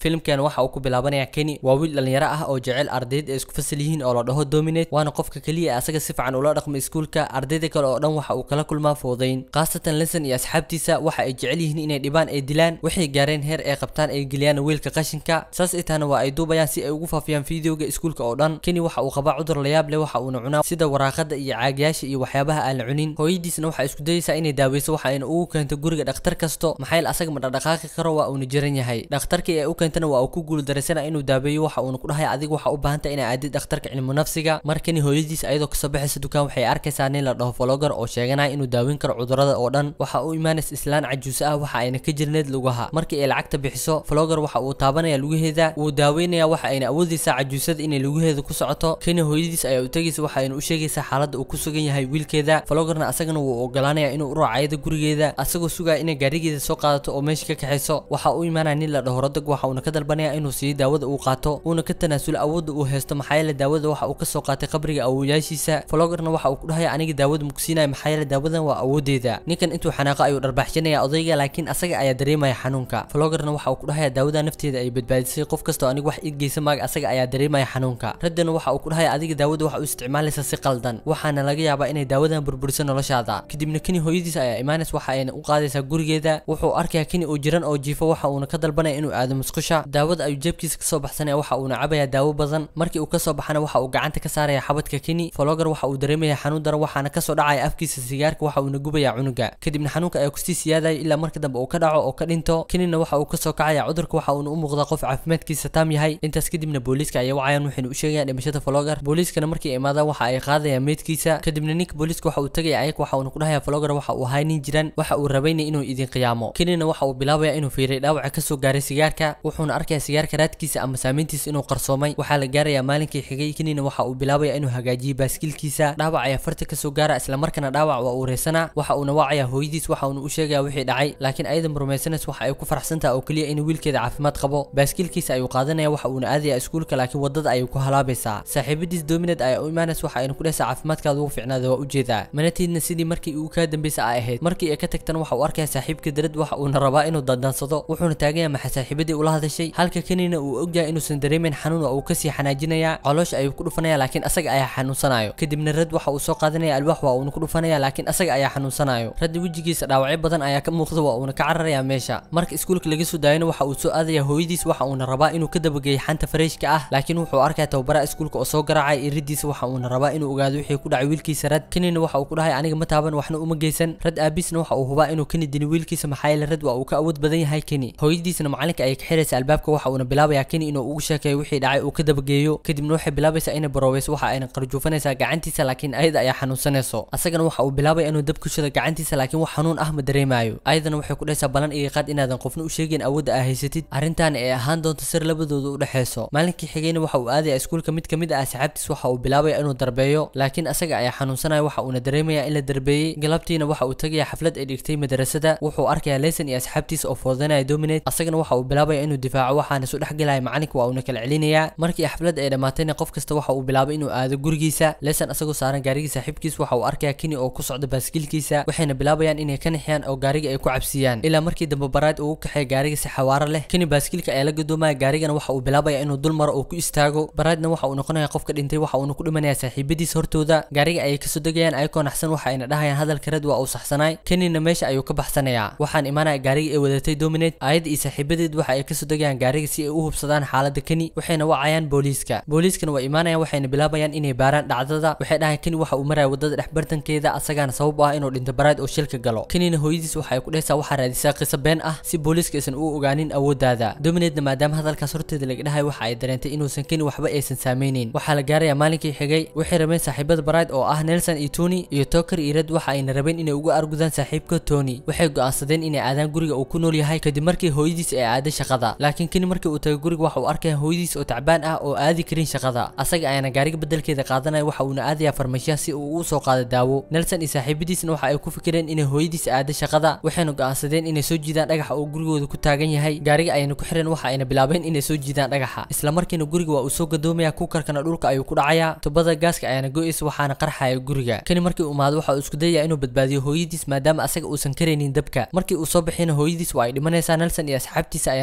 filimkan waxa uu ku bilaabanaya kenny waa wiil dhalinyaro ah oo jecel ardayda ay isku fasal yihiin oo la dhaho dominate waana qofka keliya ee asaga si fiican ula dhaqma iskuulka ardayda kale oo dhan waxa uu kala kulmaa foodayn khaasatan lenson iyo asxaabtiisa waxa ay jecel yihiin inay dhibaan ay dilaan waxay gaareen heer ay qabtaan ay geliyaan wiilka qashinka saas itaana waa ay duubayaan si ay ugu faafiyaan fideoga iskuulka oo dhan kenny waxa uu qabaa cudur layaab leh waxa uuna cunaa sida waraaqada iyo caagyaasha iyo waxyaabaha aan la cunin hooyadiisna waxa isku dayaysaa inay daaweyso waxa ayna ugu keento guriga dhakhtar kasto maxaa yeele asaga ma dhaqdhaqaaqi karo waa uuna jiran yahay dhakhtarkii ay u keentana waa uu ku guuldareysana inuu daaweeyo waxa uuna ku dhahay adiga waxa u baahanta inaa aadid dhakhtarka cilmu nafsiga markani hooyadiis ayadoo kasoo baxaysa dukaan waxay arkaysaa nin la dhaho vlogger oo sheeganaya inuu daaweyn karo cudurada oo dhan waxa uu imaanaysa islaan cajuus ah waxa ayna ka jirneed lugaha markii ay lacagta bixiso vlogger waxa uu taabanaya lugaheeda wuu daaweynaya waxa ayna awoodaysaa cajuusada inay lugaheeda ku socoto keni hooyadiis ayaa u tegaysa waxa ayna u sheegaysaa xaaladda uu ku sugan yahay wiilkeeda vloggerna asagana wuu ogolaanaya inuu u raacayada gurigeeda asagoo sugaya inay gaarigeeda soo qaadato oo meesha ka kaxayso waxa uu imaanaya nin la dhaho rodag waxa uuna ka dalbanaya inuu siiyo daawada uu qaato uuna ka tanaasulo awoodda uu haysto maxaa yeele daawada waxa uu kasoo qaatay qabriga awowayaashiisa vloggerna waxa uu ku dhahaya aniga daawada mugsiinaya maxaa yeele daawadan waa awoodeeda ninkan intuu xanaaqo ayuu dharbaaxshanaya odayga laakiin asaga ayaa dareemaya xanuunka vloggerna waxa uu ku dhahaya daawada nafteeda ay badbaadisay qof kastoo aniga wax igeysa maaga asaga ayaa dareemaya xanuunka raddana waxa uu ku dhahaya adiga daawada waxa u isticmaalaysa si qaldan waxaana laga yaabaa inay daawadan burburiso noloshaada kadibna keni hooyadiis ayaa imaanays waxa ayna u qaadaysaa gurigeeda wuxuu arkaya keni oo jiran oo jiifo waxa uuna ka dalbanaya inuu aado musqusha daawada ayuu jeebkiisa kasoo baxsanaya waxa uuna cabaya daawo badan markii uu kasoo baxana waxa uu gacanta ka saaraya xabadka keni vlogger waxa uu dareemaya xanuun daran waxaana kasoo dhacaya afkiisa sigaarka waxa uuna gubaya cunuga kadibna xanuunka ayaa kusii siyaadaya ilaa marka dambe uu ka dhaco oo ka dhinto kenina waxa uu kasoo kacaya cudurka waxa uuna u muuqdaa qof caafimaadkiisa taam yahay intaas kadibna booliiska ayay wacayaan waxayna u sheegayaan dhimashada vlogger booliiskana markii ay imaadaan waxa ay qaadayaan meydkiisa kadibna ninka booliiska waxa uu tagaya ayag waxa uuna ku dhahaya vlogger waxa uu ahay nin jiran waxa uu rabayna inuu idin qiyaamo kenina waxa uu bilaabaya inuu fiiray dhaawaca kasoo gaaray sigaarka wuxuuna arkaya sigaarka raadkiisa ama saameyntiisa inuu qarsoomay waxaa la gaaraya maalinkii xigay kenina waxa uu bilaabaya inuu hagaajiyo baaskiilkiisa dhaawac ayaa farta kasoo gaara islamarkaana dhaawac waa uu reysana waxa uuna wacaya hooyadiis waxa uuna u sheegaya wixii dhacay laakiin ayadan rumaysanas waxa ay ku faraxsantaha oo keliya in wiilkeeda caafimaad qabo baaskiilkiisa ayuu qaadanaya waxa uuna aadaya iskuulka laakiin wadada ayay ku halaabaysaa saaxiibadiis dominad ayaa u imaanays waxa ayna ku dhehaysaa caafimaadkaada ugu fiicnaada waa ujeedaa manatiidna sidii markii uu kaa dambeysa ay ahayd markii ay ka tagtana waxa uu arkaya saaxiibka darad waxa uuna rabaa inuu dandansado wuxuuna taaganya maxa saaxiibadii ula hadashay halka kenina uu ogyahay inuusan dareemeyn xanuun oo uu kasii xanaajinaya caloosha ayuu ku dhufanaya laakiin asaga ayaa xanuunsanayo kadibna rad waxa uu soo qaadanaya alwaax waa uuna ku dhufanaya laakiin asaga ayaa xanuunsanayo radda wejigiisa dhaawacyo badan ayaa ka muuqda waa uuna ka cararaya meesha marka iskuulka laga soo daayana waxa uu soo aadaya hooyadiis waxa uuna rabaa inuu ka dabageeyo xanta fareyshka ah laakiin wuxuu arkaya tababaraha iskuulka oo soo garaacay iridiisa waxa uuna rabaa inuu ogaado wixii ku dhacay wiilkiisa rad kenina waxa uu ku dhahay aniga ma taaban waxna uma geysan rad aabiisna waxa uu hubaa inuu keni dini wiilkiisa maxaa yeele rad waa uu ka awood badan yahay keni hooyadiisna macalinka ayay ka xiraysa albaabka waxa uuna bilaabaya keni inuu ugu sheekeeyo wixii dhacay uu ka dabageeyo kadibna waxay bilaabaysaa inay baroobayso waxa ayna qarjuufanaysaa gacantiisa laakiin ayada ayaa xanuunsanayso asagana waxa uu bilaabaya inuu dab ku shido gacantiisa laakiin wax xanuun ah ma dareemayo ayadana waxay ku dhahaysaa balan iyo qaad inaadan qofna u sheegin awoodda aa haysatid arrintaana ay ahaan doonto sir labadooda u dhexeyso maalinkii xigayna waxa uu aadaya iskuulka mid kamid ah asxaabtiis waxa uu bilaabaya inuu darbeeyo laakiin asaga ayaa xanuunsanaya waxa uuna dareemaya in la darbeeyey galabtiina waxa uu tagaya xaflad ay dhigtay madrasada wuxuu arkaya leson iyo asxaabtiisa oo foodanaya dominate asagana waxa uu bilaabaya inuu difaaco waxaana isu dhexgelaya macalinka waa uuna kala celinaya markii xaflad ay dhammaatayna qof kasta waxa uu bilaabay inuu aado gurigiisa leson asagoo saaran gaarigii saaxiibkiis waxa uu arkaya keni oo ku socda baaskiilkiisa waxayna bilaabayaan inay ka nixiyaan oo gaariga ay ku cabsiyaan ilaa markii dambe baraad uu u kaxeeya gaariga si xawaaro leh keni baaskiilka ayaa la gadoomaya gaarigana waxa uu bilaabaya inuu dul maro oo ku istaago baraadna waxa uu noqonaya qofka dhintay waxa uuna ku dhimanaya saaxiibadiis hortooda gaariga ayay kasoo degayaan ayakoo naxsan waxa ayna dhahayaan hadalka rad waa uu saxsanaay kenina meesha ayuu ka baxsanaya waxaan imaanaya gaariga ay wadatay dominate ayada iyo saaxiibadeed waxa ay kasoo degayaan gaariga si ay u hubsadaan xaalada keni waxayna wacayaan booliiska booliiskana waa imaanayaan waxayna bilaabayaan inay baaraan dhacdada waxay dhahayan keni waxa uu maraya wadada dhexbartankeeda asagaana sabab ah inuu dhinto baraad oo shilka galo kenina hooyadiis waxa ay ku dhehaysaa waxaa raadisaa qiso been ah si booliiska aysan u ogaanin awooddaada dominatena maadaama hadalkaas horteeda laga dhahay waxa ay dareentay inuusan keni waxba aysan saameyneyn waxaa la gaaraya maalinkii xigay waxay rabeen saaxiibada baraad oo ah nelson iyo tony iyo toker iyo rad waxa ayna rabeen inay uga argudaan saaxiibka tony waxay go'aansadeen inay aadaan guriga uu ku nool yahay kadib markii hooyadiis ay aaday shaqada laakiin keni markii uu tagay guriga waxa uu arkaya hooyadiis oo tacbaan ah oo aadi karin shaqada asaga ayaana gaariga bedelkeeda qaadanaya waxa uuna aadaya farmashiya si uu u soo qaado daawo nelson iyo saaxiibadiisna waxa ay ku fikireen inay hooyadiis aado shaqada waxayna go'aansadeen inay soo jiidaan dhagaxa oo gurigooda ku taagan yahay gaariga ayayna ku xireen waxa ayna bilaabeen inay soo jiidaan dhagaxa isla markiina guriga waa uu soo gadoomaya kukarkana dhulka ayuu ku dhacaya tubada gaaska ayaana go'aysa waxaana qarxaya guriga kani markii uu imaado waxa uu isku dayaya inuu badbaadiyo hooyadiis maadaama asaga uusan karaynin dabka markii uu soo bixina hooyadiis waa ay dhimanaysaa nelson iyo asxaabtiisa ayaana dileen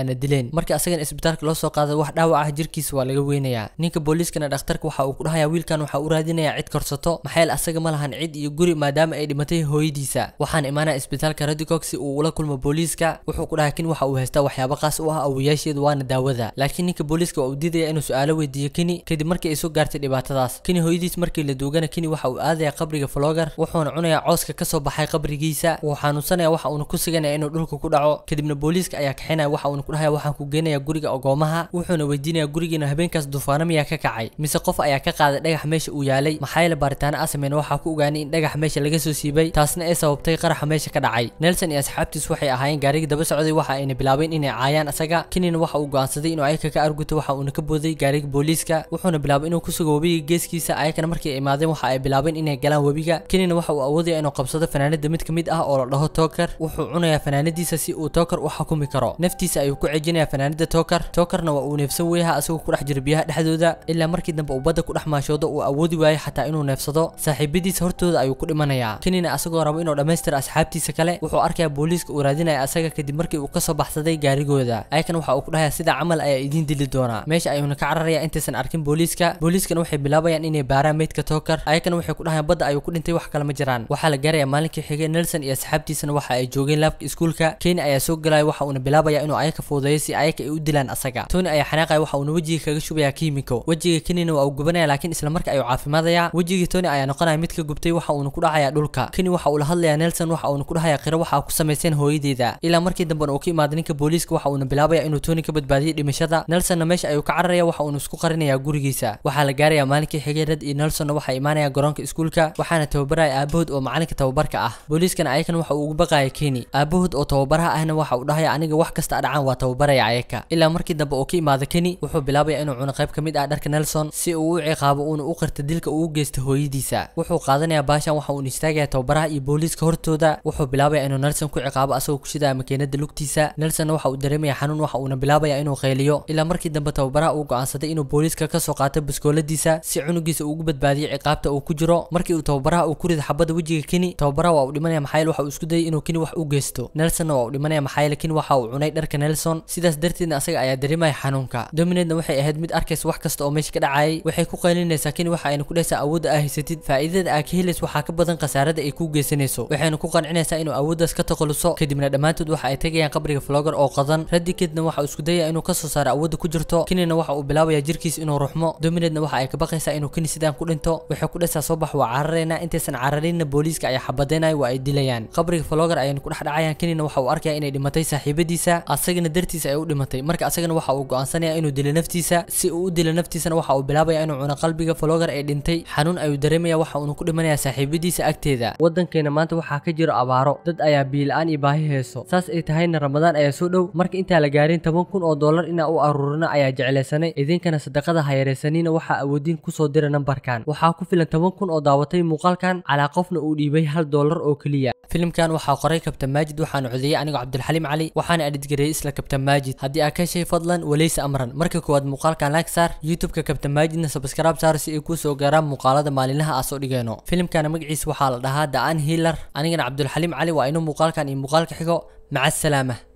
dileen markii asagana isbitaalka loo soo qaaday wax dhaawac ah jirkiisa waa laga weynayaa ninka booliiskana dhakhtarka waxa uu ku dhahayaa wiilkan waxa uu raadinayaa cid korsato maxaa yeele asaga ma lahan cid iyo guri maadaama ay dhimatay hooyadiisa waxaan imaanaya isbitaalka radicog si uu ula kulmo booliiska wuxuu ku dhahay kin waxa uu haystaa waxyaabo qaas u ah awoyaasheeda waana daawada laakiin ninka booliiska waa uu diidaya inuu su-aalo weydiiyo kini kadib markii ay soo gaartay dhibaatadaas kini hooyadiis markii la duugana kini waxa uu aadaya qabriga flogar wuxuuna cunayaa cooska kasoo baxay qabrigiisa wuu xanuunsanaya waxa uuna ku siganaya inuu dhulka ku dhaco kadibna booliiska ayaa kaxinaya waxa uuna ku dhahaya waxaan ku geenaya guriga ogoomaha wuxuuna weydiinaya gurigiina habeenkaas duufaano miyaa ka kacay mise qof ayaa ka qaaday dhagax meesha uu yaalay maxaa yeele baaritaano a sameyn waxaa ku ogaanay in dhagax meesha laga soo siibay taasna ay sababtay qaraxa meesha ka dhacay nelson iyo asxaabtiis waxay ahaayeen gaarigii daba socday waxa ayna bilaabeen inay caayaan asaga kinina waxa uu go'aansaday inuu ayaka ka arguto waxa uuna ka booday gaariga booliiska wuxuuna bilaabay inuu ku sugo webiga geeskiisa ayakana markii ay imaadeen waxa ay bilaabeen inay galaan webiga kinina waxa uu awoodaya inuu qabsado fanaanada mid ka mid ah oo la dhaho toker wuxuu cunayaa fanaanadiisa si uu toker u xukumi karo naftiisa ayuu ku cejinayaa fanaanada toker tokerna waa uu neefsan weyaha asagoo ku dhex jira biyaha dhexdooda ilaa markii dambe uu badda ku dhex maashoodo uu awoodi waayo xataa inuu neefsado saaxiibadiisa hortooda ayuu ku dhimanayaa kinina asagoo rabo inuu dhammaystira asxaabtiisa kale wuxuu arkayaa booliiska uu raadinaya asaga kadib markii uu kasoo baxsaday gaarigooda ayakan waxa uu ku dhahayaa sida camal ayaa idiin dili doonaa meesha ayuuna ka cararaya intaysan arkin booliiska booliiskana waxay bilaabayaan inay baaraan meydka toker ayakana waxay ku dhahayaan badda ayuu ku dhintay wax kale ma jiraan waxaa la gaaraya maalinkii xigay nelson iyo asxaabtiisana waxa ay joogeen laabka iskuulka keni ayaa soo galaya waxa uuna bilaabaya inuu ayaka fuudeeyo si ayaka ay u dilaan asaga tony ayaa xanaaqaya waxa uuna wejiga kaga shubaya kiimiko wejiga kenina waa uu gubanaya laakiin isla marka ayuu caafimaadaya wejigii tony ayaa noqonaya mid ka gubtay waxa uuna ku dhacaya dhulka keni waxa uu la hadlaya nelson waxa uuna ku dhahaya qiro waxa ku samayseen hooyadeeda ilaa markii dambena uu ka imaaday ninka booliiska waxa uuna bilaabaya inuu tony ka badbaadiyay dhimashada nelsonna meesha ayuu ka cararaya waxa uuna isku qarinaya gurigiisa waxaa la gaaraya maalinkii xigay red iyo nelsonna waxay imaanaya garoonka iskuulka waxaana tababaraya aabahood oo macalinka tababarka ah booliiskana ayakan waxa uu ugu baqaya keni aabahood oo tababaraha ahna waxa uu dhahaya aniga wax kasta dhacaan waa tababaraya ayaka ilaa markii dambe uu ka imaado keni wuxuu bilaabaya inuu cuno qayb ka mid ah dharka nelson si uu u ciqaabo uuna u qirta dilka uu u geysta hooyadiisa wuxuu qaadanaya baashan waxa uuna istaagaya tababaraha iyo booliiska hortooda wuxuu bilaabaya inuu nelson ku ciqaabo asagoo ku shidaya makiinada lugtiisa nelsonna waxa uu dareemaya xanuun waxa uuna bilaabaya inuu qayliyo ilaa markii dambe tababaraha uu go'aansaday inuu booliiska kasoo qaato baskooladiisa si cunugiisa ugu badbaadiyo ciqaabta uu ku jiro markii uu tababaraha uu ku rida xabada wejiga keni tababaraha waa uu dhimanaya maxaa yeele waxa uu isku dayay inuu keni wax u geysto nelsonna waa uu dhimanaya maxaa yeele keni waxa uu cunay dharka nelson sidaas darteedna asaga ayaa dareemaya xanuunka dominatna waxay ahayd mid arkaysa wax kasta oo meesha ka dhacayay waxay ku qaylinaysaa keni waxa ayna ku dhehaysaa awoodda aa haysatid faa'iidada aa ka helaysa waxaa ka badan khasaarada ay ku geysanayso waxayna ku qancinaysaa inuu awooddaas ka takhaluso kadibna dhammaantood waxa ay tegayaan qabriga flogar oo qadan radikidna waxa uu isku dayaya inuu kasoo saaro awoodda ku jirto kenina waxa uu bilaabaya jirkiis inuu ruxmo dominatna waxa ay ka baqaysaa inuu keni sidaan ku dhinto waxay ku dhehaysaa soo bax waa cararayna intaysan cararinna booliiska ayaa xabadeynaya waa ay dilayaan qabriga flogar ayayna ku dhex dhacayaan kenina waxa uu arkaya inay dhimatay saaxiibadiisa asagana dartiisa ay u dhimatay marka asagana waxa uu go'aansanaya inuu dilo naftiisa si uu u dilo naftiisana waxa uu bilaabaya inuu cuno qalbiga flogar ee dhintay xanuun ayuu dareemaya waxa uuna ku dhimanaya saaxiibadiisa agteeda wadankeena maanta waxaa ka jira abaaro dad ayaa biilaan iyo baahi heeso saas ay tahayna ramadaan ayaa soo dhow marka intaa la gaarin toban kun oo dollar inaa u aruurina ayaa jeclaysanay idinkana sadaqada hayareysaniina waxaa awoodiin kusoo dira nambarkan waxaa ku filan toban kun oo daawatay muuqaalkan calaa qofna uu dhiibay hal dollar oo keliya filimkan waxaa qoray kabtan maajid waxaana codeeyey anigoo cabdulxaliim cali waxaana edhidgareeyey isla kabtan maajid haddii aa ka shay fadlan waleysa amran marka koowaad muuqaalkan like saar youtube-ka kabtan maajidna sabskraib saar si ay kuu soo gaaraan muuqaalada maalinlaha aa soo dhigayno filimkana magaciisa waxaa la dhahaa the an healer anigana cabdulxaliim cali waa inuu muuqaalkan iyo muuqaalka xigo maca asalaama